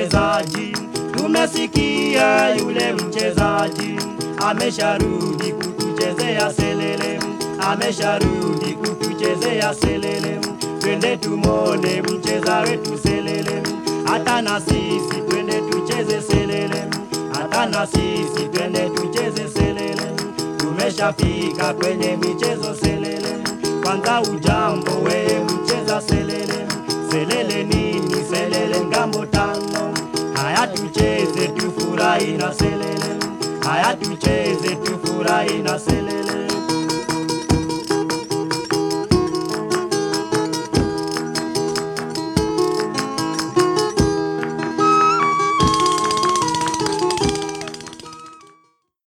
mchezaji, tumesikia yule mchezaji amesharudi kutuchezea selele, amesharudi kutuchezea selele. Twende tumone mcheza wetu selele, hata na sisi twende tucheze selele, hata na sisi twende tucheze selele. Tumeshafika kwenye michezo selele, kwanza ujambo we mcheza selele, selele nini selele ngambo tano, haya tucheze tufurahi na selele, haya tucheze tufurahi na selele.